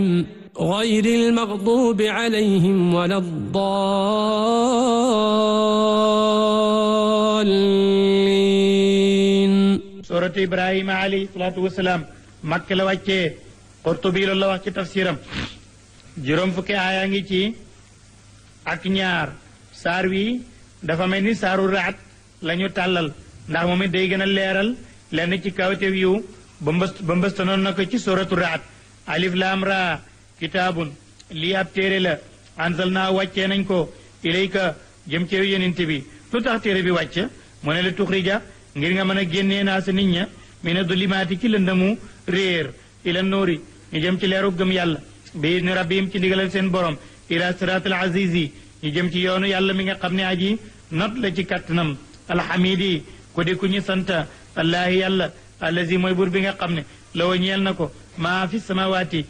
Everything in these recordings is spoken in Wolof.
غير المغضوب عليهم ولا الضالين suratu ibrahima alayhi salaatu wasalaam makk la wàccee Qurtubi loolu la wax ci tafsiram juróom fukki aaya ngi ci ak ñaar saar wi dafa mel ni saaru raat la ñu tàllal ndax moom it day gën a leeral lenn ci kawtew yu ba mbës ba mbëstanoon na ko ci suratu raat alif laam raa kitaabun lii ab téere la ansal naa wàccee nañ ko ilayka jëm ci yenent bi lu tax téere bi wàcc mu ne la tuxrija ngir nga mën a génnee naa sa nit ña mi ne du limaati ci lëndëmu réer ila nóori ñu jëm ci leeru gëm yàlla bi ni rabbihim ci ndigalal seen borom ila siraatil azizi ñu jëm ci yoonu yàlla mi nga xam ne aji not la ci kàttanam alhamidi ku di ku ñu sant allaahi yàlla allazi mooy buur bi nga xam ne la wa ñeel na ko maa fi samawaati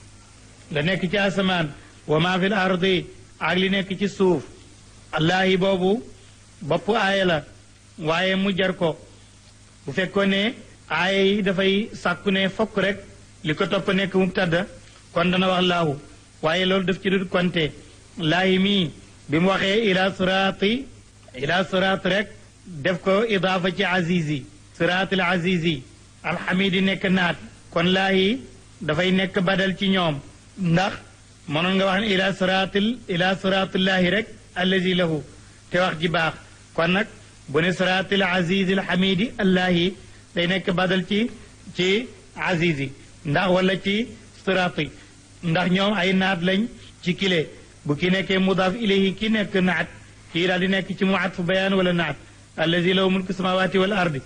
la nekk ci asamaan wa maa fi l ardi ak li nekk ci suuf allaahi boobu bopp aaya la waaye mu jar ko bu fekkoon ne aaya yi dafay sàkku ne fokk rek li ko topp nekk mubtada kon dana wax laahu waaye loolu daf ci dul konte laahi mii bi mu waxee ila siraati ila siraat rek def ko idaafa ci azizi siraatil azizi alxamidi nekk naat kon laahi dafay nekk badal ci ñoom ndax mënoon nga wax ne ila siraatil ila siraatillaahi rek allazi lahu te wax ji baax kon nag bu ne siraatil azizi alxamidi allaahi day nekk badal ci ci azizi ndax wala ci siraati ndax ñoom ay naat lañ ci kile bu ki nekkee mudaaf ilayhi ki nekk naat kii daal di nekk ci mu atfu bayaan wala naat allazi lahu mulku samawati wal ardi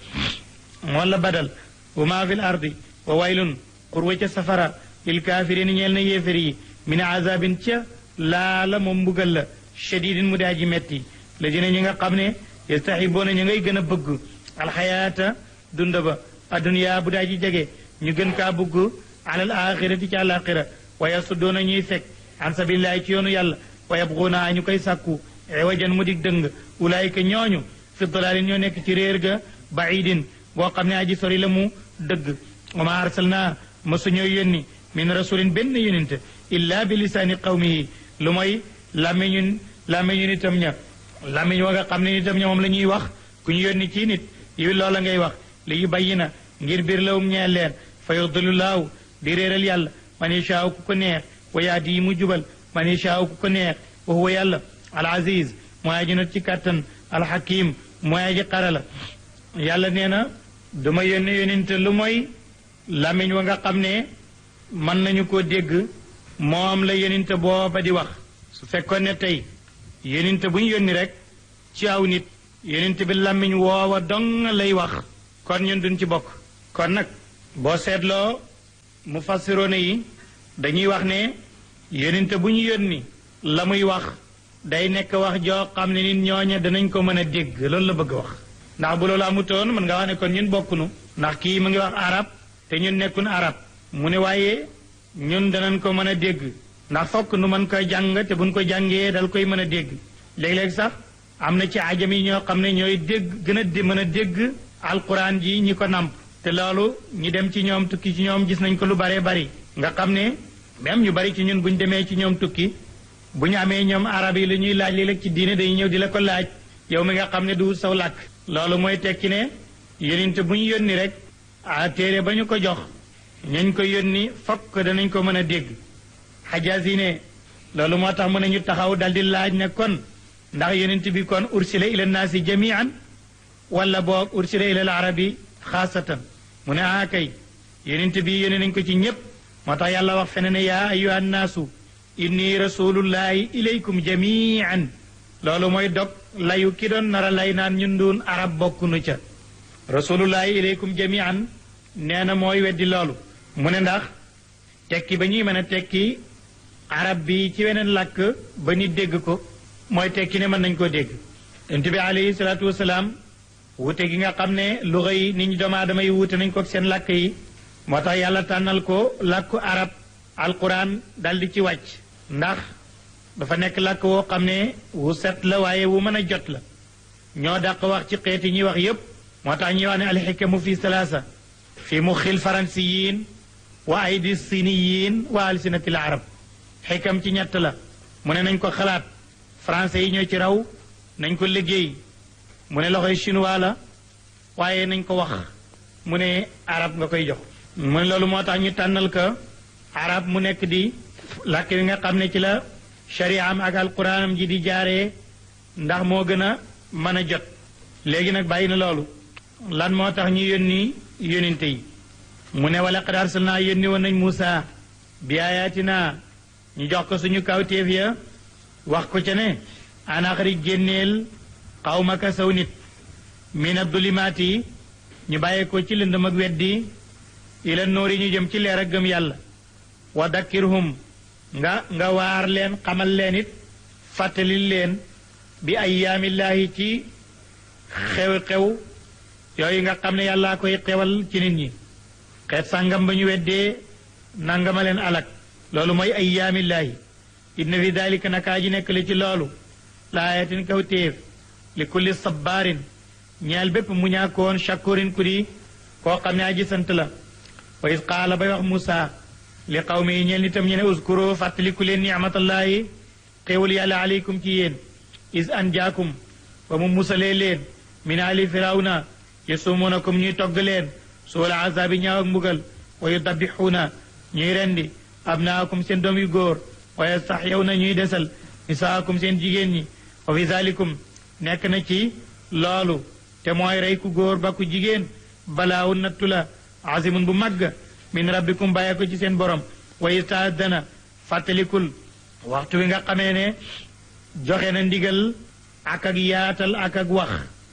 wala badal wa maa fi l ardi wa waylun xurwa ca safara lil kaafiriin ñeel na yéefér yi min azabin ca laala moom mbugal la shadidin mu daa ji metti la dina ñi nga xam ne yastaxiboona ñu ngay gën a bëgg alxayaata dund ba adduniyaa bu daa ji jege ñu gën kaa bëgg alal axirati ci àlaxira wa yasuddoona ñuy fekk an sabilillahi ci yoonu yàlla wa yabxuuna ñu koy sàkku ewajan mu dig dëng ulaayika ñooñu fi dalaalin ñoo nekk ci réer ga baidin boo xam ne aji sori la mu dëgg wa ma arsalna masuñoo yónni min rasulin benn yonente illa bi lisaani qawmihi lu mooy làmmiñu làmmiñu nitam ña làmmiñ wa nga xam ne nitam ña moom la ñuy wax ku ñu yónni ci nit yi loola ngay wax li yu bayyi na ngir biir lawum ñeel leen fa yudillu laahu di réeral yàlla man yashaaw ku ko neex wa yaadi yi mu jubal man yashaaw ku ko neex wa huwa yàlla al aziz mooy aji not ci kàttan al hakim mooy aji xarala yàlla nee na duma yónne yóninte lu mooy làmmiñ wa nga xam ne mën nañu ko dégg moom la yóninte booba di wax su fekkoon ne tey yóninte bu ñu yónni rek ci aw nit yóninte bi làmmiñ woowa dong lay wax kon ñun duñ ci bokk kon nag boo seetloo mu fassiroone yi dañuy wax ne yóninte bu ñu yónni la muy wax day nekk wax joo xam ne nit ñooña danañ ko mën a dégg loolu la bëgg wax ndax bu loolu amutoon mën nga wax ne kon ñun bokkunu ndax kii mu ngi wax arab te ñun nekkun arab mu ne waaye ñun danañ ko mën a dégg ndax fokk nu mën koy jàng te buñ ko jàngee dal koy mën a dégg léeg-léeg sax am na ci ajam yi ñoo xam ne ñooy dégg gën a di mën a dégg alquran ji ñi ko namp te loolu ñi dem ci ñoom tukki ci ñoom gis nañ ko lu baree bari nga xam ne même ñu bari ci ñun buñ demee ci ñoom tukki bu ñu amee ñoom arab yi la ñuy laaj léeg-léeg ci diine dañuy ñëw di la ko laaj yow mi nga xam ne du saw làkk loolu mooy tekki ne yóninte bu ñu yónni rek a téere ba ñu ko jox ñañ ko yónni fokk danañ ko mën a dégg xajaas yi ne loolu moo tax mu ne ñu taxaw dal di laaj ne kon ndax yóninte bi kon ursila ila naasi jamian wala boog ursila ila al arabi xaasatan mu ne ah kay yóninte bi yónni nañ ko ci ñépp moo tax yàlla wax fene ne yaa ayuha nnaasu inni rasulullahi ilaykum jamian loolu mooy dog layu ki doon nara lay naan ñun duun arab bokkunu ca rasulullahi ilaykum jamian nee na mooy weddi loolu mu ne ndax tekki ba ñuy mën a tekki arab bi ci weneen làkk ba nit dégg ko mooy tekki ne mën nañ koo dégg yonent bi alayhi salaatu wasalaam wute gi nga xam ne luxa yi nit ñi doomu aadama yi wute nañ ko seen làkk yi moo tax yàlla tànnal ko làkku arab alquran dal di ci wàcc ndax dafa nekk làkk woo xam ne wu set la waaye wu mën a jot la ñoo dàq wax ci xeeti ñuy wax yépp moo tax ñuy wax ne alxikamu fi salaasa fi muxil faransiyin wa aydi siniyin wa alsinatil arab xikam ci ñett la mu ne nañ ko xalaat français yi ñoo ci raw nañ ko liggéey mu ne loxoy chinois la waaye nañ ko wax mu ne arab nga koy jox mu ne loolu moo tax ñu tànnal ko arab mu nekk di làkk bi nga xam ne ci la shari'am ak alquranam ji di jaaree ndax moo gën a mën a jot léegi nag bàyyi na loolu lan moo tax ñu yónni yóninte yi mu ne wala qad arsalnaa yónni woon nañ Muusa bi ayatina ñu jox ko suñu kawtéef ya wax ko ca ne anaxari génneel xawmaka saw nit min addulimaat yi ñu bàyyee ko ci lëndëm ak weddi ila nóori ñu jëm ci leer ak gëm yàlla wa dakkirhum nga nga waar leen xamal leen it fàttalil leen bi ayyaamillaahi ci xew-xew yooyu nga xam ne yàllaa koy xewal ci nit ñi xeet sàngam ba ñu weddee nangama leen alak loolu mooy ayyaamillaahi inna fi daalika nakaa ji nekk li ci loolu laayatin kaw téef li kulli sabbaarin ñeel bépp mu ñaakoon shakurin ku di koo xam ne aji sant la wa is qaala bay wax Muusa li qawmi yi ñeel nitam ñu ne uskuro fàttaliku leen nicmatallahi xéewal yàlla aleykum ci yéen is an jaakum ba mu musalee leen min ali firawna yasumunakum ñuy togg leen suula azaabi ñaaw ak mbugal wa yudabbixuuna ñuy rendi abnaakum seen doom yu góor wa yastaxyawna ñuy desal nisaakum seen jigéen ñi wa fi zalikum nekk na ci loolu te mooy rey ku góor ba ku jigéen balaawu nattu la azimun bu màgg min rabbikum bàyyee ko ci seen borom wa istaadana fàttalikul waxtu wi nga xamee ne joxe na ndigal ak ak yaatal ak ak wax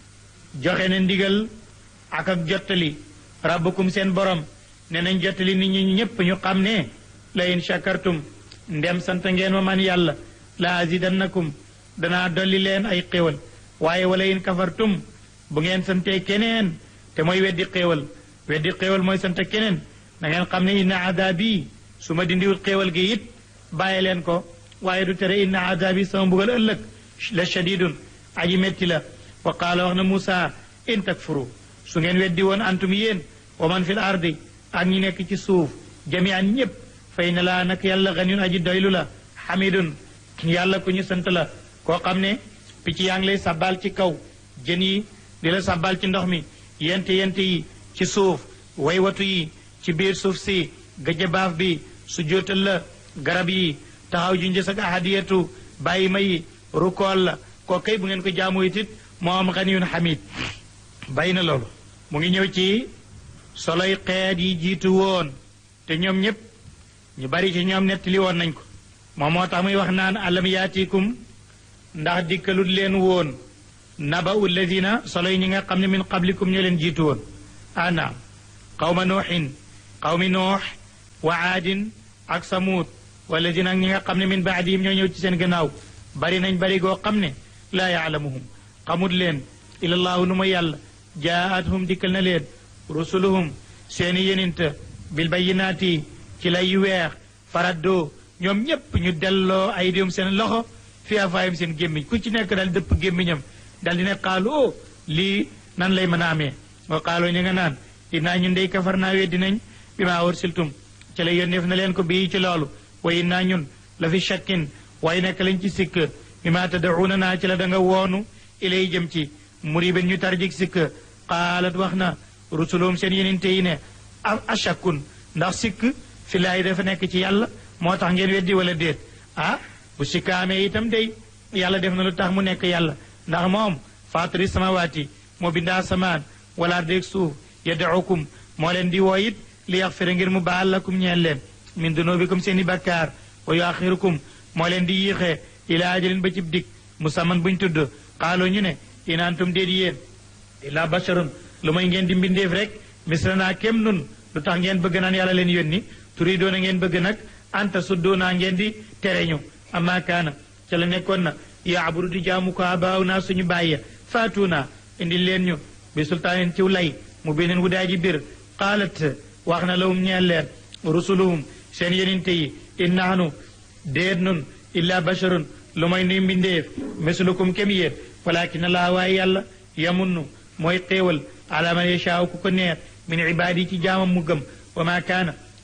joxe na ndigal ak ak jottali rabbukum seen borom ne nañ jottali nit ñi ñépp ñu xam ne la in shakartum ndem sant ngeen ma man yàlla la azidannakum danaa dolli leen ay xéewal waaye wala in kafartum bu ngeen santee keneen te mooy weddi xéewal weddi xéewal mooy sant keneen na ngeen xam ne inna adabi su ma dindiwul xéewal gi it bàyyi leen ko waaye du tere inna adabi sama mbugal ëllëg la shadidun aji metti la wa qaala wax na Muusa in takfuru su ngeen weddi woon antum yéen wa man fil ardi ak ñi nekk ci suuf jami'an ñépp fay na laa nag yàlla ganiyun aji doylu la xamidun yàlla ku ñu sant la koo xam ne picc yaa ngi lay sabal ci kaw jën yi di la sabal ci ndox mi yent yent yi ci suuf waywatu yi ci biir suuf si gëjëbaaf bi su jootal la garab yi taxaw ju njës ak ahadiyatu bàyyi ma yi rukool la koo kay bu ngeen ko jaamu itit moo am ganiyun xamid bàyyi na loolu mu ngi ñëw ci soloy xeet yi jiitu woon te ñoom ñëpp ñu bari ci ñoom nettali woon nañ ko moom moo tax muy wax naan alam yaatikum ndax dikkalut leen woon naba ulladina solo yi ñi nga xam ne min qablikum ñoo leen jiitu woon ana qawma nuuxin qawmi nuux wa aadin ak samuud walladina ak ñi nga xam ne min baadihim ñoo ñëw ci seen gannaaw bari nañ bari goo xam ne laa yaalamuhum xamut leen ilallaahu nu ma yàlla jaa'athum dikkal na leen rusuluhum seeni yeninta bil bayyinaati ci lay yu weex faraddoo ñoom ñépp ñu delloo ay dium seen loxo fi afaayam seen gémmiñ ku ci nekk daal dëpp gémmiñam dal di ne xaalu o lii nan lay mën a amee wa xaaloo ñu nga naan innaa ñun dey kafar naa weddi nañ bi maa ursiltum ci la yónneef na leen ko bii ci loolu wa innaa ñun la fi shakkin waaye nekk lañ ci sikk bi maa tad'uuna naa ci la da nga woonu ilay jëm ci muriben ñu tarjik sikk qaalat wax na rusuluhum seen yeninte yi ne a ashakkun ndax sikk fi laay dafa nekk ci yàlla moo tax ngeen weddi wala déet ah bu sikkaamee itam day yàlla def na lu tax mu nekk yàlla ndax moom faatiri samawaati moo bindaa samaan wala déeg suuf yad'ukum moo leen di woo it li yaxfira ngir mu baal lakum ñeel leen min dunubikum seen i bakkaar wa yuaxirukum moo leen di yiixee ila ajalin ba cib dik musamman buñ tudd xaaloo ñu ne in antum déet yéen illa basharun lu may ngeen di mbindeef rek misranaa kem nun lu tax ngeen bëgg naan yàlla leen yónni turi doona ngeen bëgg nag anta suddoonaa ngeen di tereñu amma kaana ca la nekkoon na yaabudu di jaamu ko abaaw naa suñu bàyya faatuuna indi leen ñu bi sultaanin ciw lay mu beneen wu daa ji bir qaalat wax na lawum ñeel leen rusuluhum seen yeninte yi in naanu déet nun illa basharun lu may nuy mbindeef mislukum kem yéen walakin laa waaye yàlla yamunnu mooy xéewal ala man yashaaw ku ko neex min ibaadi ci jaamam mu gëm wa ma kaana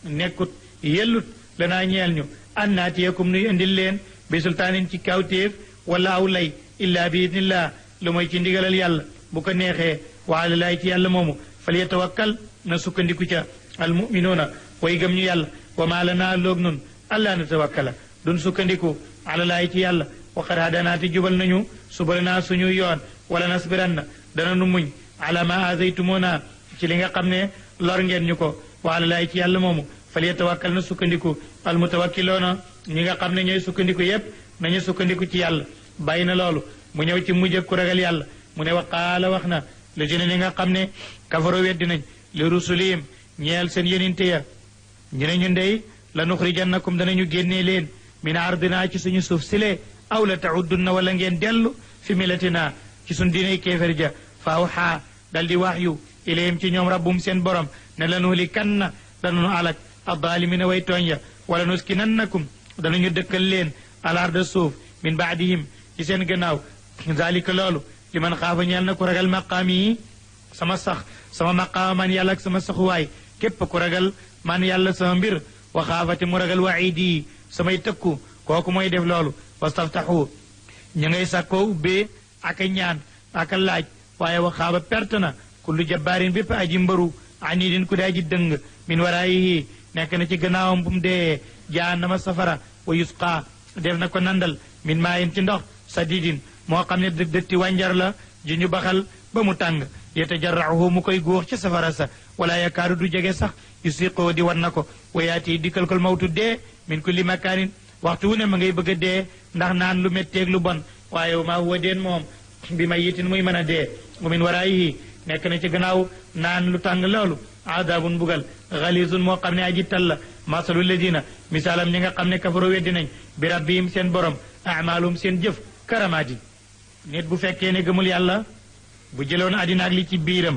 nekkut yellut lanaa ñeel ñu an naatiyakum nuy indil leen bi sultaanin ci kawtéef wala aw lay illaa bi idnillah lu mooy ci ndigalal yàlla bu ko neexee wa ala laay ci yàlla moomu fal yatawakkal na sukkandiku ca al muminuuna way gëm ñu yàlla wa maa lanaa loog nun allaa natawakkala dun sukkandiku ala laay ci yàlla waqad hadanaati jubal nañu subalanaa suñu yoon wala nasbiranna dana nu muñ ala ma azaytumuna ci li nga xam ne lor ngeen ñu ko wa ala laay ci yàlla moomu fal yatawakkal na sukkandiku al mutawakkiloona ñi nga xam ne ñooy sukkandiku yépp nañu sukkandiku ci yàlla bàyyi na loolu mu ñëw ci mujj ku ragal yàlla mu ne wa qaala wax na la jëne ñi nga xam ne kafaro weddi nañ li rusulihim ñeel seen yeninte ya ñu ne ñun dey la nuxrijannakum danañu génnee leen min ardina ci suñu suuf sile aw la tahuddunna wala ngeen dellu fi milatina ci suñ diinay kéefér ja fa awxaa dal di wax yu ilayhim ci ñoom rabbum seen borom ne la nuhlikanna dananu alak addalimina way tooñ ya wala nuskinannakum danañu dëkkal leen al arda suuf min baadihim ci seen gannaaw zalika loolu li man xaafa ñeel na ku ragal maqaam yi sama sax sama maqaama man yàlla ak sama saxuwaay képp ku ragal man yàlla sama mbir wa xaafati mu ragal waxiidi yi samay tëkku kooku mooy def loolu wastaftaxu ñu ngay sàkkoo ubbee ak a ñaan ak a laaj waaye wa xaaba perte na kullu jabbaarin bépp aji mbaru anidin ku daa ji dëng min waraayihi nekk na ci gannaawam bu mu dee jahannama safara wa yusqa def na ko nandal min maayin ci ndox sadidin moo xam ne dë dëtti wànjar la ju ñu baxal ba mu tàng yatajarrahu mu koy góox ci safara sa wala yakaadu du jege sax yusiqoo di wan na ko wayaati dikkal kol mawtu dee min kulli makaanin waxtu wu ne ma ngay bëgg a dee ndax naan lu métteeg lu bon waaye maa huwa deen moom bi ma yitin muy mën a dee wa min waraayihi nekk na ci gannaaw naan lu tàng loolu adabun bugal xalisun moo xam ne aji tal la masalu ladina misaalam ñi nga xam ne kafaro weddi nañ bi rabbihim seen borom amaalum seen jëf karamaati nit bu fekkee ne gëmul yàlla bu jëloon àddina ak li ci biiram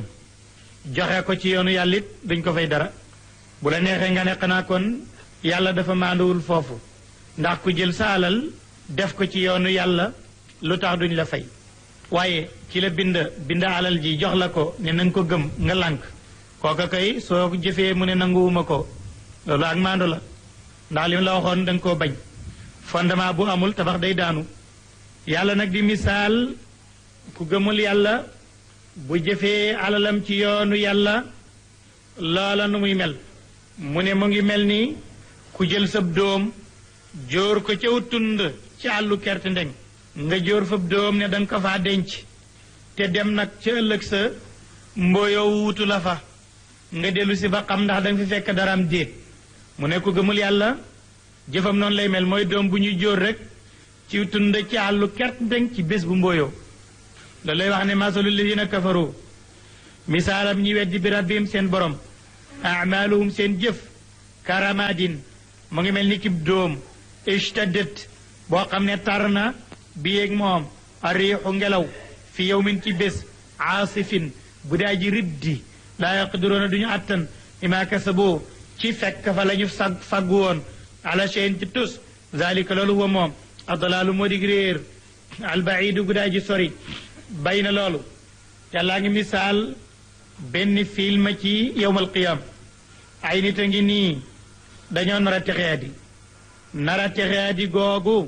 joxe ko ci yoonu yàlla it duñ ko fay dara bu la neexee nga ne xanaa kon yàlla dafa maanduwul foofu ndax ku jël sa alal def ko ci yoonu yàlla lu tax duñ la fay waaye ci la bind bind alal ji jox la ko ne na nga ko gëm nga lànk kooka kay soo jëfee mu ne nanguwuma ko loolu ak maandu la ndax li la waxoon da nga koo bañ fondement bu amul tabax day daanu yàlla nag di misaal ku gëmul yàlla bu jëfee alalam ci yoonu yàlla loola nu muy mel mu ne mu ngi mel ni ku jël sab doom jóor ko caw tund ci àllu kerte ndeng nga jóor fab doom ne danga ko faa denc te dem nag ca ëllëg sa mbooyoo wuutu la fa nga dellu si ba xam ndax danga fi fekk daraam déet mu ne ku gëmul yàlla jëfam noonu lay mel mooy doom bu ñuy jóor rek ci tund ci àllu kerte ndeng ci bés bu mbooyoo loolu lay wax ne masalu ladina kafaru misaalam ñi weddi bi rabbihim seen borom amaaluhum seen jëf karamadin mu ngi mel ni kib dóom ishtaddat boo xam ne tar na bi yéeg moom ariixu ngelaw fi yawmin ci bés aasifin bu daa ji riddi laa yaqdiruuna duñu attan ima kasaboo ci fekk fa la ñu sag faggu woon ala cheyin ci tus zalika loolu huwa moom adalaalu moo dig réer albaidu gu daa ji sori bay na loolu yàllaa ngi misaal benn film ci yowmal qiyam ay nit a ngi nii dañoo nar a texeadi nar a texeadi googu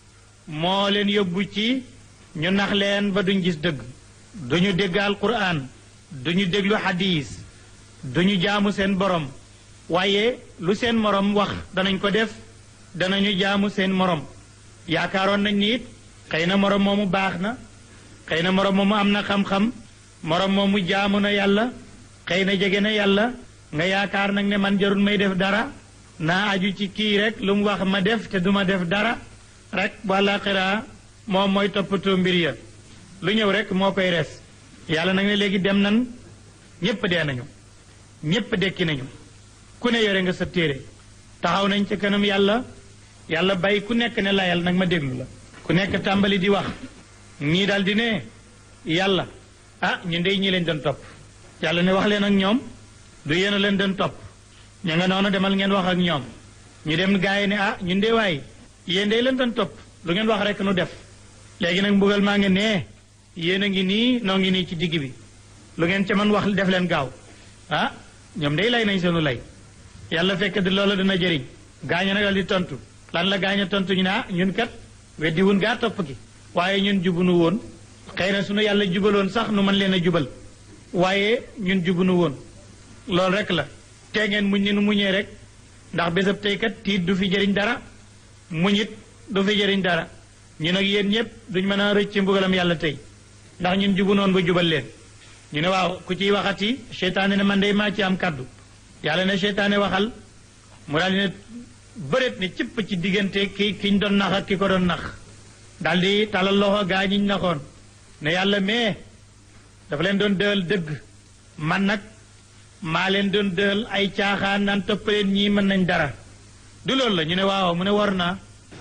moo leen yóbbu ci ñu nax leen ba duñ gis dëgg duñu dégg alquran duñu déglu xadiis duñu jaamu seen borom waaye lu seen morom wax danañ ko def danañu jaamu seen morom yaakaaroon nañ ni it xëy na morom moomu baax na xëy na morom moomu am na xam-xam morom moomu jaamu na yàlla xëy na jege na yàlla nga yaakaar nag ne man jarul may def dara naa aju ci kii rek lu mu wax ma def te duma def dara rek walla xiraa moom mooy toppatoo mbir ya lu ñëw rek moo koy res yàlla nag ne léegi dem nan ñépp dee nañu ñépp dekki nañu ku ne yore nga sa téere taxaw nañ ca kanam yàlla yàlla bay ku nekk ne layal nag ma déglu la ku nekk tàmbali di wax ñii daal di ne yàlla ah ñu ndey ñi leen doon topp yàlla ne wax leen ak ñoom du yéen a leen doon topp ña nga noonu demal ngeen wax ak ñoom ñu dem gaa yi ne ah ñun de waay yéen day leen doon topp lu ngeen wax rek nu def léegi nag mbugal maa ngi nee yéen a ngi nii noo ngi nii ci digg bi lu ngeen ca man wax def leen gaaw ah ñoom day lay nañ seenu lay yàlla fekk di loola dina jëriñ gaaña nag dal di tontu lan la gaaña tontu ñu ne ah ñun kat weddi wun gaa topp gi waaye ñun jubunu woon xëy na sunu yàlla jubaloon sax nu mën leen a jubal waaye ñun jubunu woon loolu rek la tee ngeen muñ ni nu muñee rek ndax bésab tey kat tiit du fi jëriñ dara muñit du fi jëriñ dara ñu nag yéen ñëpp duñ mën a rëcc mbugalam yàlla tey ndax ñun jubu noon ba jubal leen ñu ne waaw ku ciy waxati seytaane ne man day maa ci am kaddu yàlla ne seytaane waxal mu daal di ne bëreet ne cëpp ci diggante ki kiñ doon nax ak ki ko doon nax daal di talal loxo gaa ñiñ naxoon ne yàlla mais dafa leen doon dëal dëgg man nag maa leen doon dëal ay caaxaan naan toppaleen ñii mën nañ dara du loolu la ñu ne waaw mu ne war naa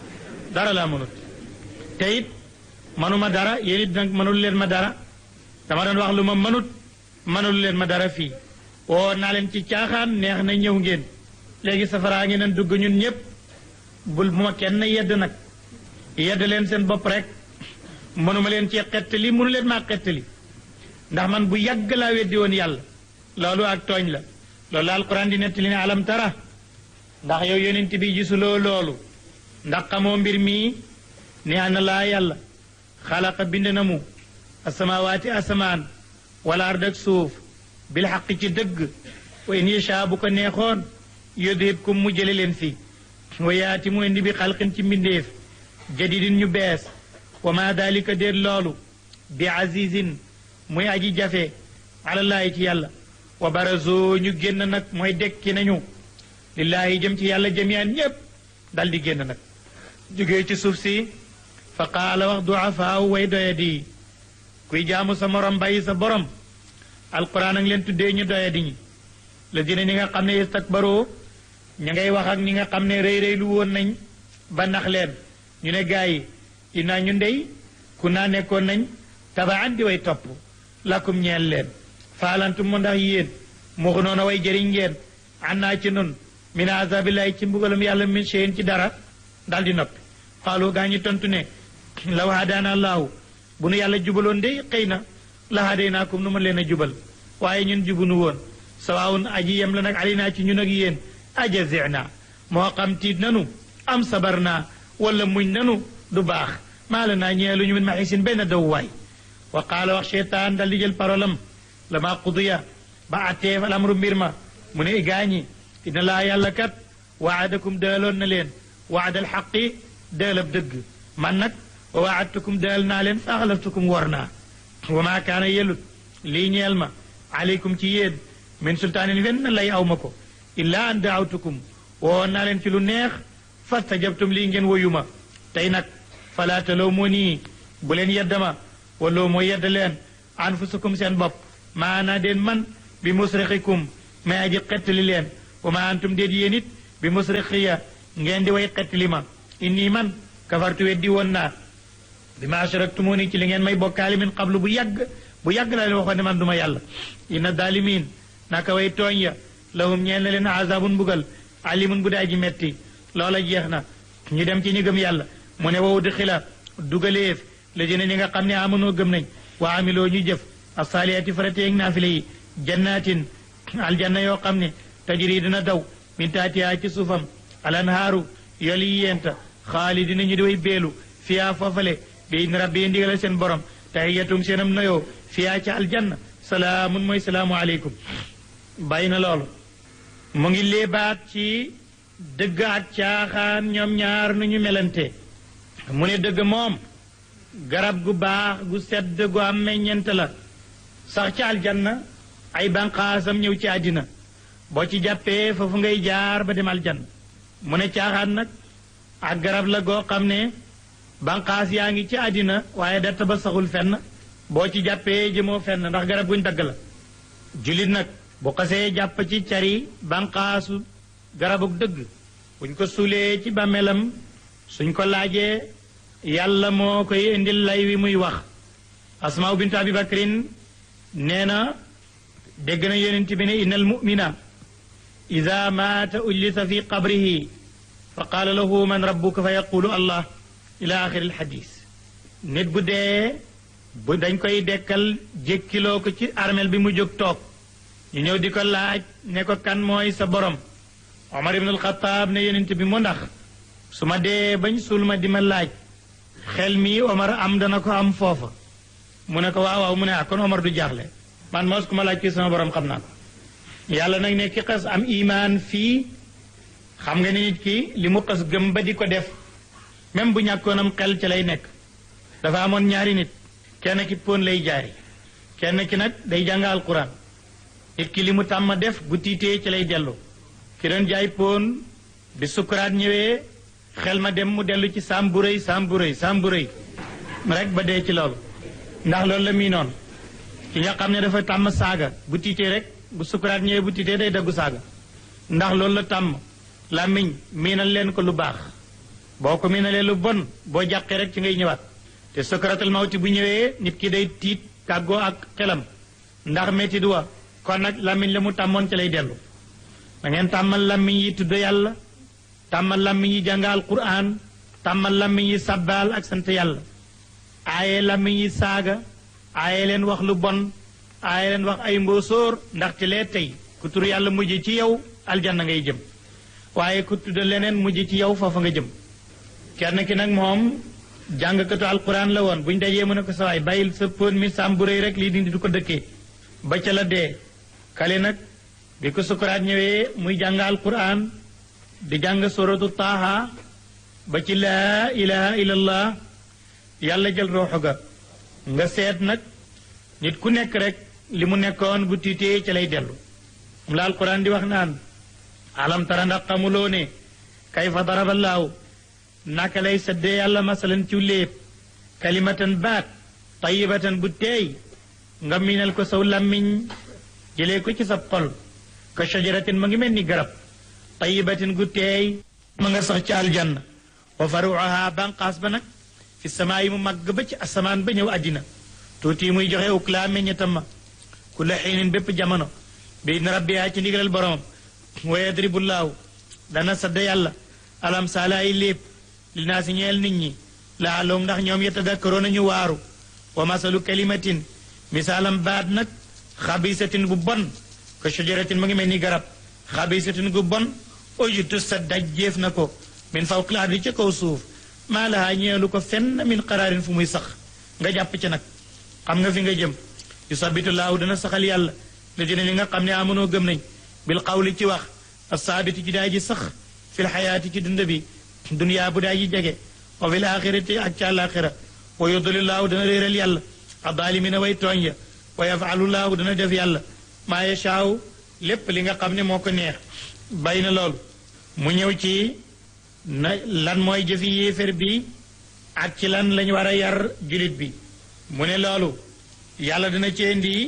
dara laa mënut te it manuma dara yéen it nag mënul leen ma dara dama doon wax lu ma mënut mënul leen ma dara fii woo naa leen ci caaxaan neex na ñëw ngeen léegi safaraa ngi nen dugg ñun ñëpp bul bu ma kenn yedd nag yedd leen seen bopp rek mënuma leen ci xettali mënu leen maa xettali ndax man bu yàgg laa weddi woon yàlla loolu ak tooñ la loolu la alquran di nettali ne alam tara ndax yow yonent bi gisuloo loolu ndax xamoo mbir mii ne ana laa yàlla xalaqa bind na mu asamawaati asamaan wala ard ak suuf bil xaq ci dëgg wa in yasha bu ko neexoon yudhibkum mu jële leen fi wa yaati mu indi bi xalqin ci mbindeef jadidin ñu bees wa ma dalika déet loolu bi azizin muy aji jafe alallaahi ci yàlla wa barazo ñu génn nag mooy dekki nañu lillaahi jëm ci yàlla jamian ñépp dal di génn nag jógee ci suuf si fa qaala wax duafaaw way doyadi kuy jaamu sa morom bàyyi sa borom alquran ak leen tuddee ñu doyadi ñi la dina ñi nga xam ne istakbaroo ña ngay wax ak ñi nga xam ne rëy rëy lu woon nañ ba nax leen ñu ne gaa yi inaa ñu ndey ku naa nekkoon nañ tabaan di way topp lakum ñeel leen faalantum mu ndax yéen muxu noona way jëriñ ngeen annaa ci nun min azabillahi ci mbugalam yàlla min shay'in ci dara dal di noppi xaalu gaa ñi tontu ne law hadaana allahu bu nu yàlla jubaloon de xëy na la hadaynaakum nu ma leen a jubal waaye ñun jubunu woon sawaawun aji yem la nag alinaa ci ñun ak yéen ajazina moo xam tiit nanu am sabar naa wala muñ nanu du baax maa la naa ñeelu ñu min maxisin benn dawwaay wa qaala wax cheytaan dal di jël parolam lama qudiya ba atteef al amru mbir ma mu ne gaañi inna laa yàlla kat waadakum dëaloon na leen waadal xaqi dëalab dëgg man nag wa waadtukum dëal naa leen fa axlaftukum war naa wa maa kaana yelut lii ñeel ma aleykum ci yéen min sultaanin wenn lay aw ma ko illaa an daawtukum woon naa leen ci lu neex fastajabtum lii ngeen woyu ma tey nag falaa talawmoo nii bu leen yeddama wala moo yedd leen anfusakum seen bopp maanaa deen man bi musrixikum may aji xettali leen wa ma antum déet yéen it bi musrixiya ngeen di way xettali ma inni man kafartu weddi woon naa bi ma ashraktumuni ci li ngeen may bokkaali min qablu bu yàgg bu yàgg laa leen waxoon ne man duma yàlla inna dalimin naka way tooñ ya lahum ñeel na leen azabun mbugal alimun bu daa ji metti loola jeex na ñu dem ci ñi gëm yàlla mu ne wow di xila dugaleef la jëne ñi nga xam ne amanoo gëm nañ wa amiloo ñu jëf asaaliyati farateeg naafile yi jannatin aljanna yoo xam ne tajri dina daw min taatiha ci suufam alanhaaru yoli yenta xaalidina ñu di way beelu fiyaa foofale bi in rabbi ndigalal seen borom tahiyatum seenam noyoo fiyaa ca aljanna salaamun mooy salaamu aleykum bàyyi na loolu mu ngi léebaat ci dëgg ak caaxaan ñoom ñaar nu ñu melante mu ne dëgg moom garab gu baax gu sedd gu am meññent la sax ci aljanna ay banqaasam ñëw ci àddina boo ci jàppee foofu ngay jaar ba dem aljanna mu ne caaxaan nag ak garab la goo xam ne banqaas yaa ngi ci àddina waaye dett ba saxul fenn boo ci jàppee jëmoo fenn ndax garab guñ dagg la julit nag bu xasee jàpp ci cari banqaasu garabuk dëgg buñ ko suulee ci bàmmeelam suñ ko laajee yàlla moo koy indil lay wi muy wax asmaa bintu abi bakrin nee na dégg na yonent bi ne inna al mumina ida maata ujlisa fi qabrihi fa qaala lahu man rabbuka fa yaqulu allah ila axiri alxadis nit bu dee bu dañ koy dekkal jékkiloo ko ci armel bi mu jóg toog ñu ñëw di ko laaj ne ko kan mooy sa borom Omar ibn al-Khattab ne yonent bi mu ndax su ma dee bañ suul ma di ma laaj xel mi Omar am dana ko am foofa mu ne ko waaw waaw mu ne ah kon Omar du jaaxle man mos ku ma laaj kii sama borom xam naa ko yàlla nag ne ki xas am imaan fii xam nga ni nit ki li mu xas gëm ba di ko def même bu ñàkkoonam xel ci lay nekk dafa amoon ñaari nit kenn ki pon lay jaari kenn ki nag day jàng alquran nit ki li mu tàmm def bu tiitee ci lay dellu ki doon jaay pon bi sukuraat ñëwee xel ma dem mu dellu ci saam bu rëy saam bu rëy saam bu rëy rek ba dee ci loolu ndax loolu la mii noonu ki nga xam ne dafa tàmm saaga bu tiitee rek bu sukuraat ñëwee bu tiitee day daggu saaga ndax loolu la tàmm làmmiñ miinal leen ko lu baax boo ko miinalee lu bon boo jàqee rek ci ngay ñëwaat te sukaratul mawti bu ñëwee nit ki day tiit tàggoo ak xelam ndax métti du wa kon nag làmmiñ la mu tàmmoon ci lay dellu da ngeen tàmmal làmmiñ yi tudd yàlla tàmmal làmmiñ yi jàngal quraan tàmmal làmmiñ yi sabbaal ak sant yàlla aaye làmmiñ yi saaga aaye leen wax lu bon aaye leen wax ay mbóosóor ndaxte lee tey ku tur yàlla mujj ci yow aljanna ngay jëm waaye ku tudd leneen mujj ci yow foofa nga jëm kenn ki nag moom jàngkatu alquran la woon buñ dajee mu ne ko sawaay bàyyil sa pon mi sàmm bu rëy rek lii di du ko dëkkee ba ca la dee kale nag bi ko sukuraat ñëwee muy jàng alquran di jàng suratu taaha ba ci laa ilaha illallah yàlla jël rooxu ga nga seet nag nit ku nekk rek li mu nekkoon bu tiitee ci lay dellu mu la alquran di wax naan alam tara ndax xamuloo ne kayfa daraballaahu naka lay saddee yàlla masalan ci léeb kalimatan baat tayibatan bu teey nga miinal ko saw làmmiñ jëlee ko ci sa xol ka shajaratin ma ngi mel ni garab tayibatin gu teey ma nga sax ci aljanna wa faruuha banqaas ba nag fi samaa yi mu màgg ba ci asamaan ba ñëw àddina tuuti muy joxe uklaa meññetam ma ku la xiinin bépp jamono bi na rabbiyaa ci ndigalal boromam wa yadribullaahu dana sadda yàlla alam saala ay lépp li naa si ñeel nit ñi laalum ndax ñoom yetadakkaroon nañu waaru wa masalu kalimatin misaalam baat nag xabisatin bu bon ka shajaratin mu ngi mel ni garab xabisatin gu bon ojutu sa dajjeef na ko min fawqil ardi ci kaw suuf maa lahaa ñeelu ko fenn min qaraarin fu muy sax nga jàpp ci nag xam nga fi nga jëm yusabitu laahu dana saxal yàlla la dina ñi nga xam ne amunoo gëm nañ bil qawli ci wax asaabiti ci daa ji sax fil xayaati ci dund bi duniyaa bu daa ji jege wa fil axirati ak ci àllaaxira wa yudlilaahu dana réeral yàlla adaalimina way tooñ ya wa yafaalulaahu dana def yàlla maa yashaaw lépp li nga xam ne moo ko neex bay na loolu mu ñëw ci na lan mooy jëfi yéefér bi ak ci lan lañ war a yar julit bi mu ne loolu yàlla dana ci indi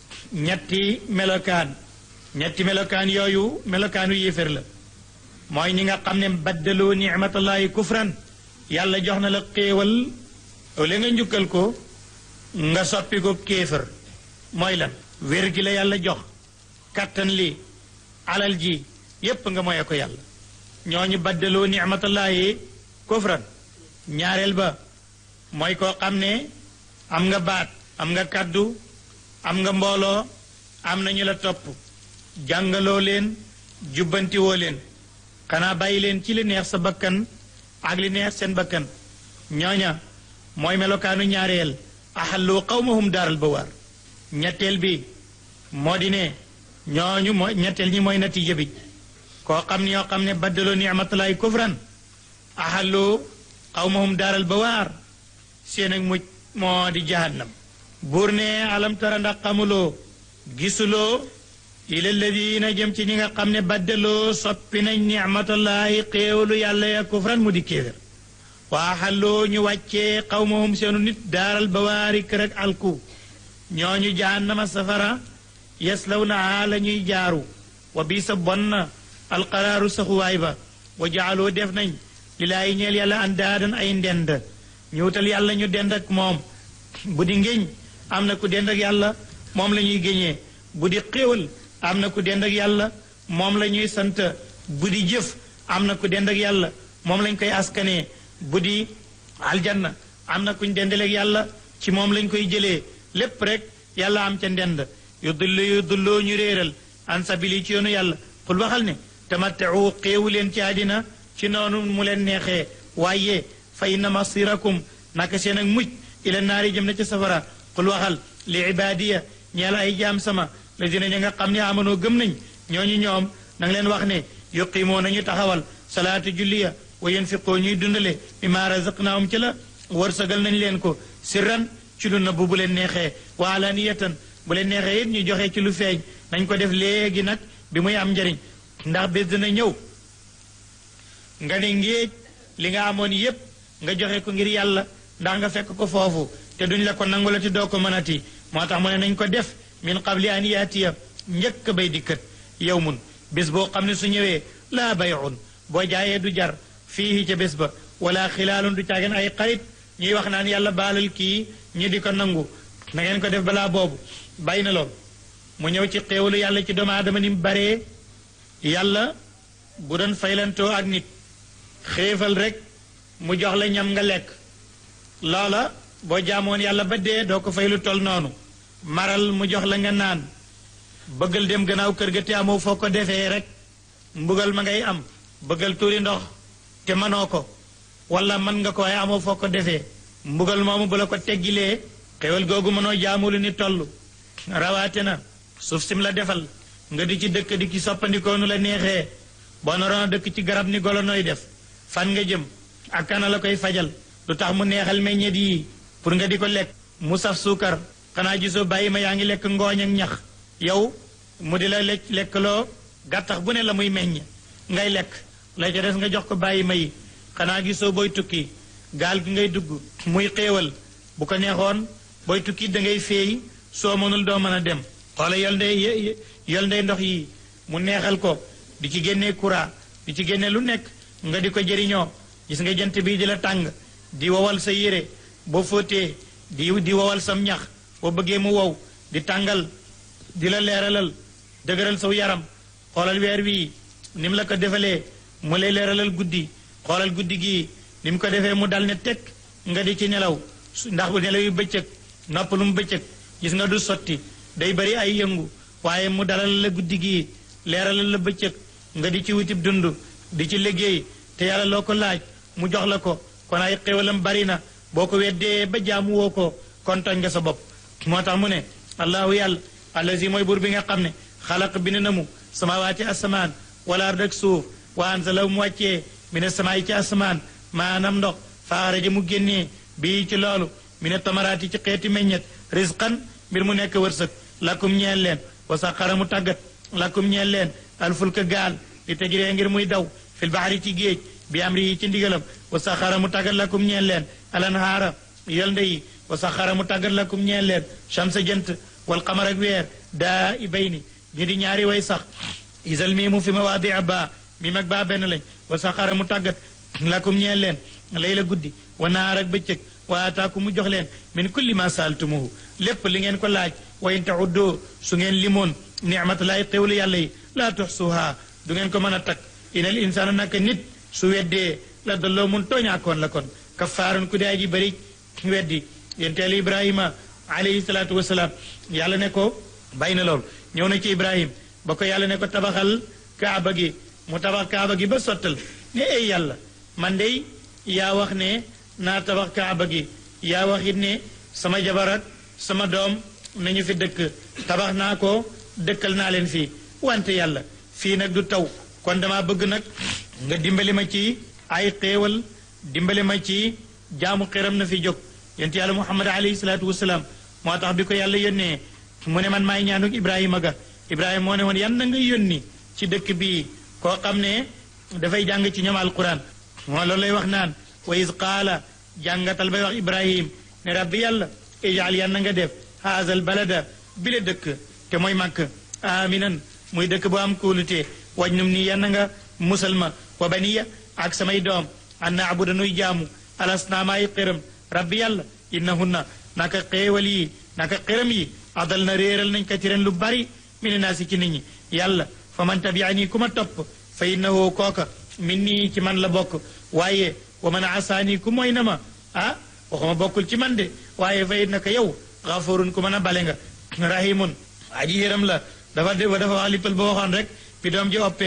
ñetti melokaan ñetti melokaan yooyu melokaanu yéefér la mooy ñi nga xam ne baddaloo nicmatallahi kufran yàlla jox na la xéewal li nga njukkal ko nga soppi ko kéefër mooy lan wér gi la yàlla jox kattan li alal ji yépp nga moye ko yàlla ñooñu baddaloo nicmatallahi kufran ñaareel ba mooy koo xam ne am nga baat am nga kàddu am nga mbooloo am na ñu la topp jàngaloo leen jubbantiwoo leen xanaa bàyyi leen ci li neex sa bakkan ak li neex seen bakkan ñooña mooy melokaanu ñaareel axallu qawmahum daaral bawaar ñetteel bi moo di ne ñooñu mooy ñetteel ñi mooy natiija bi koo xam ne yoo xam ne baddaloo nicmatullahi kufran axallu qawmahum daaral bawaar seen ak mucc moo di jahannam buur ne alam tara ndax xamuloo gisuloo ila alladina jëm ci ñi nga xam ne baddaloo soppi nañ nicmatullahi xéewalu yàlla ya kufran mu di kéefér waa xalloo ñu wàccee xawmahum seenu nit daaral bawaari kër ak alku ñooñu jahannama safara yaslaw naa la ñuy jaaru wa bii sa bon na alqaraaru saxuwaay ba wa jaaloo def nañ lilaayi ñeel yàlla andaadan ay ndend ñu wutal yàlla ñu dend ak moom bu di ngéñ am na ku dend ak yàlla moom la ñuy géñee bu di xéewal am na ku dend ak yàlla moom la ñuy sant bu di jëf am na ku dend ak yàlla moom lañ koy askanee bu di aljanna am na kuñ dendaleeg yàlla ci moom lañ koy jëlee lépp rek yàlla am ca ndend yu dullu yu dulloo ñu réeral an sabili ci yoonu yàlla xul waxal ne tamattau xéewu leen ci àddina ci noonu mu leen neexee waaye fa inna masirakum naka seen ak mujj ila naari jëm na ci safara qul waxal li ibaadiya ñeel ay jaam sama la dina ña nga xam ne amanoo gëm nañ ñooñu ñoom na nga leen wax ne yuqimoo nañu taxawal salaatu julliya wa yunfiqoo ñuy dundale mimma razaqnaahum ci la wërsëgal nañ leen ko sirran ci lu nëbb bu leen neexee wa alaniyatan bu leen neexee it ñu joxe ci lu feeñ nañ ko def léegi nag bi muy am njariñ ndax bés dina ñëw nga ne ngéej li nga amoon yépp nga joxe ko ngir yàlla ndax nga fekk ko foofu te duñ la ko nangulati doo ko mënati moo tax mu ne nañ ko def min qabli an yaatiya njëkk bay dikkat yow mun bés boo xam ne su ñëwee laa bayun boo jaayee du jar fii ca bés ba wala xilaalun du caageen ay xarit ñuy wax naan yàlla baalal kii ñu di ko nangu na ngeen ko def balaa boobu bàyyi na lool mu ñëw ci xéewalu yàlla ci doomu aadama ni mu baree yàlla bu doon faylantoo ak nit xéefal rek mu jox la ñam nga lekk loola boo jaamoon yàlla ba dee doo ko fay lu tol noonu maral mu jox la nga naan bëggal dem gannaaw kër ga te amoo foo ko defee rek mbugal ma ngay am bëggal tuuri ndox te mënoo ko wala mën nga ko waaye amoo foo ko defee mbugal moomu bu la ko teggilee xewal googu mënoo jaamu lu ni toll rawaate na suuf sim la defal nga di ci dëkk di ci soppandikoo nu la neexee boo naroon a dëkk ci garab ni golo nooy def fan nga jëm ak kana la koy fajal lu tax mu neexal meññet yi pour nga di ko lekk mu saf suukar xanaa gisoo bàyyi ma yaa ngi lekk ngooñ ak ñax yow mu di la lekk lekkloo gàttax bu ne la muy meññ ngay lekk la ca des nga jox ko bàyyi ma yi xanaa gisoo booy tukki gaal gi ngay dugg muy xéewal bu ko neexoon booy tukki da ngay féey soo mënul doo mën a dem xoola yol ndey yol ndey ndox yi mu neexal ko di ci génnee courant di ci génne lu nekk nga di ko jëriñoo gis nga jant bii di la tàng di wowal sa yére boo fóotee di di wowal sam ñax boo bëggee mu wow di tàngal di la leeralal dëgëral saw yaram xoolal weer wii ni mu la ko defalee mu lay leeralal guddi xoolal guddi gii ni mu ko defee mu dal ne teg nga di ci nelaw ndax bu nelaw yu bëccëg noppalu mu bëccëg gis nga du sotti day bari ay yëngu waaye mu dalal la guddi gii leeralal la bëccëg nga di ci wutib dund di ci liggéey te yàlla loo ko laaj mu jox la ko kon ay xéwalam bari na boo ko weddee ba jaamu woo ko kon tooñ nga sa bopp moo tax mu ne allahu yàlla allazi mooy buur bi nga xam ne xalaq bind na mu samawaati asamaan wala ard ak suuf wa anzala mu wàccee mine samaay ci asamaan maanaam ndox faaraja mu génnee bii ci loolu mine tamaraati ci xeeti meññet risqan mbir mu nekk wërsëg lakum ñeel leen wa saxara mu tàggat lakum ñeel leen alfulka gaal li tajree ngir muy daw fil baxari ci géej bi am ri ci ndigalam wa saxara mu tàggat lakum ñeel leen alanhaara yolnde yi wa saxara mu tàggat lakum ñeel leen chamsa jant wal qamar ak weer daa i bayni ñu di ñaari way sax isal mii mu fi mawaadi ba mi mag baa benn lañ wa saxara mu tàggat lakum ñeel leen layla guddi wa naar ak bëccëg wa ataaku mu jox leen min kulli ma saaltumuhu lépp li ngeen ko laaj wa in tauddu su ngeen limoon nicmatulaay xéwlu yàlla yi laa tuxsuha du ngeen ko mën a takk inal insaana naka nit su weddee la dalloo mun tooñaakoon la kon kafaarun ku daa ji bëri weddi yenteelu ibrahima alayhi salaatu wasalaam yàlla ne ko bàyyi na lool ñëw na ci ibrahim ba ko yàlla ne ko tabaxal kaaba gi mu tabax kaaba gi ba sottal ne ay yàlla man de yaa wax ne naa tabax kaaba gi yaa wax it ne sama jabar ak sama doom nañu fi dëkk tabax naa ko dëkkal naa leen fii wante yàlla fii nag du taw kon dama bëgg nag nga dimbali ma ci ay xéewal dimbali ma ci jaamu xiram na fi jóg yent yàlla muhammad alayhi salaatu wasalaam moo tax bi ko yàlla yónnee mu ne man maay ñaanuk ibrahima ga ibrahima moo ne woon yan na nga yónni ci dëkk bii koo xam ne dafay jàng ci ñoom alquran moo loolu lay wax naan wa is qaala jàngatal bay wax ibrahim ne rabbi yàlla ijaal yan na nga def haazal balada bi la dëkk te mooy màkk aminan muy dëkk bu am kóolute waj num nii yan na nga musalma wa baniya ak samay doom an naabuda nuy jaamu alasnaamaay xiram rabbi yàlla innahunna naka xéewal yi naka xiram yi adal na réeral nañ katiran lu bari mine naa si ci nit ñi yàlla fa man tabiani ku ma topp fa innahu kooka min nii ci man la bokk waaye wa man asaani ku mooy na ma ah waxuma bokkul ci man de waaye fa innaka yow xafurun ku mën a bale nga rahimun aji yëram la dafa dafa wax lippal ba waxoon rek bi doom ji oppee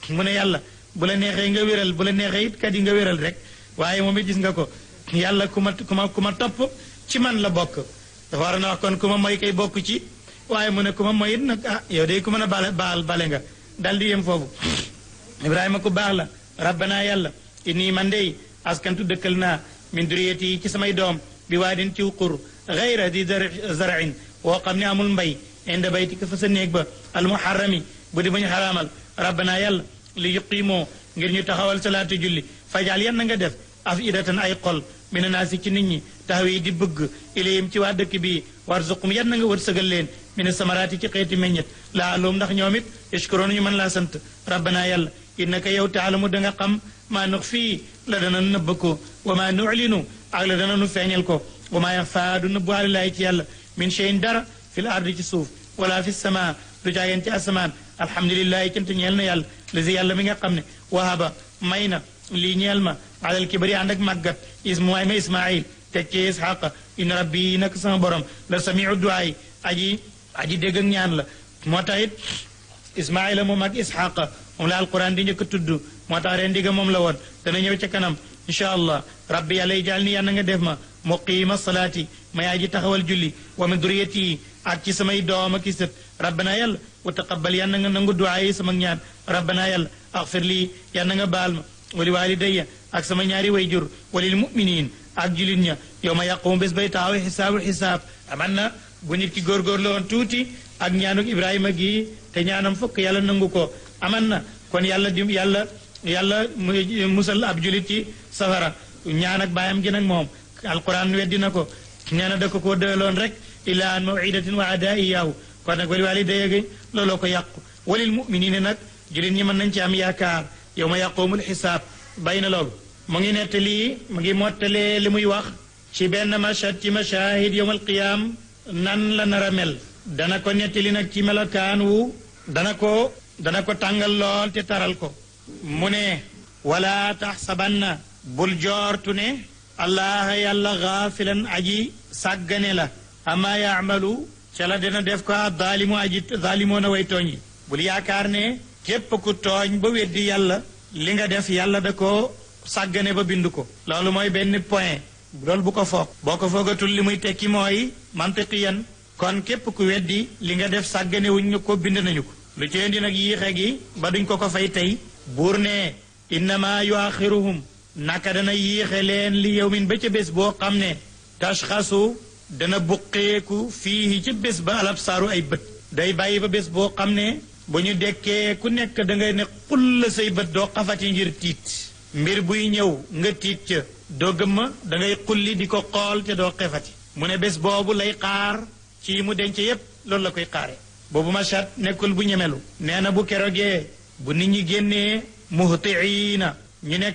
mu ne yàlla bu la neexee nga wéral bu la neexee it kat yi nga wéral rek waaye moom it gis nga ko yàlla ku ma ku ma ku ma topp ci man la bokk dafa war a na wax kon ku ma mooy kay bokk ci waaye mu ne ku ma mooy it nag ah yow de ku mën a bale baal bale nga dal di yem foofu ibrahima ku baax la rabbana yàlla inni man dey askantu dëkkal naa min duriyati yi ci samay doom bi waadin ciw qur gayra di zarain woo xam ne amul mbay inda baytika fa sa néeg ba almuharrami bu di buñ xaraamal rabbana yàlla li yuqimoo ngir ñu taxawal salaatu julli fajal yan na nga def af idatan ay xol mina naasi ci nit ñi taxaw yi di bëgg ilayhim ci waa dëkk bii warzuqum yan na nga wërsëgal leen mina samaraati ci xeeti meññet laa aloom ndax ñoom it yashkuroon ñu mën laa sant rabbana yàlla innaka yow taalamu da nga xam maa nux fii la dana nëbb ko wa maa nuclinu ak la dana nu feeñal ko wa maa yaxfaa du nëbbu alilaahi ci yàlla min cheyin dara fi l ardi ci suuf wala fi sama du jaageen ci asamaan alhamdulilahi cant ñeel na yàlla lazi yàlla mi nga xam ne wahaba may na lii ñeel ma alal kibari ànd ak màggat ismaay ma ismail teg ci isxaqa in rabbi nak sama borom la samiu duaay aji aji dégg ak ñaan la moo tax it ismaila moom ak isxaqa moom la alquran di njëkk a tudd moo tax ren digga moom la woon dana ñëw ca kanam incha allah rabbi yàlla yi jaal ni yàlla nga def ma muqiima salaati ma yaa ji taxawal julli wa min duriyati ak ci samay doom ak i sët rabbana yàlla wa taqabbal yàlla nga nangu duaa yi sama ñaan rabbana yàlla axfir lii yàlla nga baal ma wali walidayya ak sama ñaari way jur walil muminin ak julit ña yow ma yàqumu bés bay taxaw xisaabul xisaab aman na bu nit ki góorgóorlu woon tuuti ak ñaanuk ibrahima gi te ñaanam fokk yàlla nangu ko aman na kon yàlla di yàlla yàlla musal ab julit ci safara ñaan ak baayam gi nag moom alquran weddi na ko nee na da ko koo dëloon rek ila an mawidatin wa adaa iyaahu kon nag wali walidayya gi looloo ko yàqu walil muminina nag julit ñi mën nañ ci am yaakaar yow ma yàqoomul xisaab bay na loolu mu ngi nettali mu ngi mottalee li muy wax ci benn mashad ci mashahid yowm alqiyaam nan la nar a mel dana ko nettali nag ci melokaan wu dana ko dana ko tàngal lool te taral ko mu ne wala taxsabanna bul joortu ne allah yàlla gaafilan aji sàggane la ama yaamalu ca la dana def ko daalimu aji daalimoon a way tooñ yi bul yaakaar ne képp ku tooñ ba weddi yàlla li nga def yàlla da ko sàggane ba bind ko loolu mooy benn point loolu bu ko foog boo ko foogatul li muy tekki mooy mantiqiyan kon képp ku weddi li nga def sàggane wuñ ñu ko bind nañu ko lu ci indi nag yiixe gi ba duñ ko ko fay tey buur ne innama yuaxiruhum naka dana yiixe leen li yawmin ba ca bés boo xam ne tashxasu dana buqeeku fii ci bés ba alab saaru ay bët day bàyyi ba bés boo xam ne bu ñu dekkee ku nekk da ngay ne xull say bët doo xafati ngir tiit mbir buy ñëw nga tiit ca doo gëmma da ngay xulli di ko xool te doo xefati mu ne bés boobu lay xaar ci mu denc yépp loolu la koy xaare boobu machat nekkul bu ñemelu nee na bu kerogee bu nit ñi génnee muhtiina ñu nekk